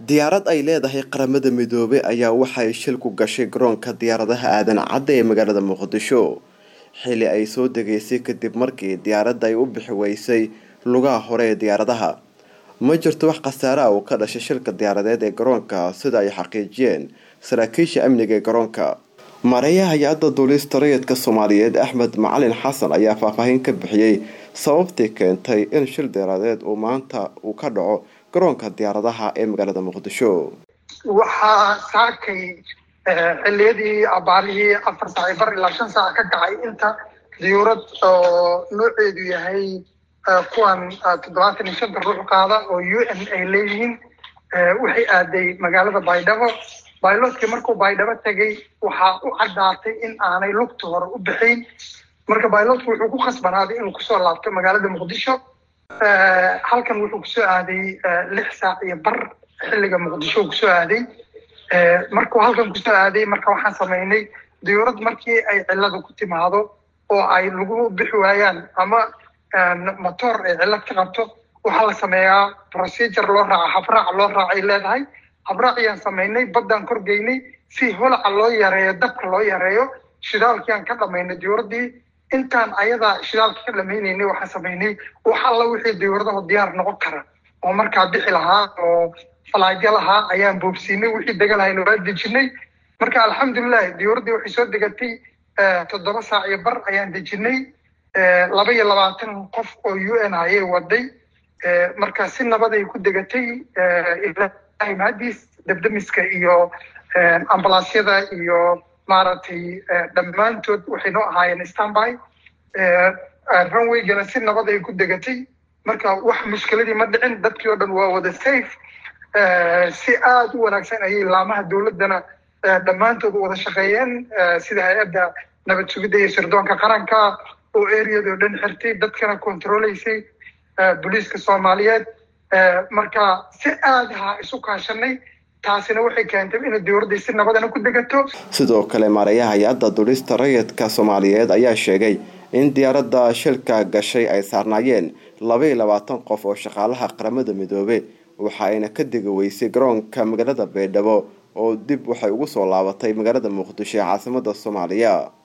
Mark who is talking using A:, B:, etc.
A: diyaarad ay leedahay qaramada midoobay ayaa waxay shil ku gashay garoonka diyaaradaha aadan cadda ee magaalada muqdisho xili ay soo degaysay kadib markii diyaaradda ay u bixi weysay lugaha hore ee diyaaradaha ma jirto wax khasaare ah oo ka dhashay shilka diyaaradeed ee garoonka sida ay xaqiijiyeen saraakiisha amniga ee garoonka maareeyaha hay-adda duulista rayidka soomaaliyeed axmed macalin xasan ayaa faahfaahin ka bixiyey sababtii keentay in shil diyaaradeed uu maanta uu ka dhaco garoonka diyaaradaha ee magaalada muqdisho
B: waxaa saakay xiliyadii abaarihii afar saac iyo bar ilaa shan saac ka kacay inta diyuurad oo nooceedu yahay kuwan toddobaatan iyo shanta ruux qaada oo u n ay leeyihiin waxay aaday magaalada baydhabo bailotkii markuu baydhabo tegay waxaa u caddaatay in aanay lugta hore u bixin marka bailotku wuxuu ku khasbanaaday inuu kusoo laabto magaalada muqdisho halkan wuxuu kusoo aaday lix saac iyo bar xilliga muqdisho kusoo aaday markuu halkan kusoo aaday marka waxaan samaynay diyuurad markii ay cilada ku timaado oo ay lagu bixi waayaan ama motor ay cilad ka qabto waxaa la sameeyaa procedure loo raaca habraac loo raacay leedahay habraac ayaan samaynay baddaan korgeynay si holaca loo yareeyo dabka loo yareeyo shidaalkiaan ka dhamaynay diyuuraddii intaan ayada shidaalka ka dhamaynaynay waxaan samaynay wax alla wixii diyuuradaho diyaar noqon kara oo markaa bixi lahaa oo falaagyo lahaa ayaan boobsiinay wixii dega lahayna waa dejinay marka alxamdulilah diyuuraddii waxay soo degatay toddoba saac iyo bar ayaan dejinay laba iyo labaatan qof oo u n ayay waday marka si nabaday ku degatay ilahay mahadiis dabdamiska iyo ambalaasyada iyo maaragtay dhammaantood waxay noo ahaayeen stanby runwaygana si nabad ay ku degatay marka wax mushkiladii ma dhicin dadkii oo dhan waa wada safe si aada u wanaagsan ayay laamaha dowladdana dhammaantood wada shaqeeyeen sida hay-adda nabad sugidda iyo sirdoonka qaranka oo areado dhan xirtay dadkana controlaysay booliiska soomaaliyeed marka si aadaha isu kaashanay taasina waxay keentay inay diyuuraddii si nabadana ku degato
A: sidoo kale maareeyaha hay-adda duulista rayidka soomaaliyeed ayaa sheegay in diyaaradda shilka gashay ay saarnaayeen laba iyo labaatan qof oo shaqaalaha qaramada midoobe waxa ayna ka degi weysay garoonka magaalada baydhabo oo dib waxay ugu soo laabatay magaalada muqdisho ee caasimada soomaaliya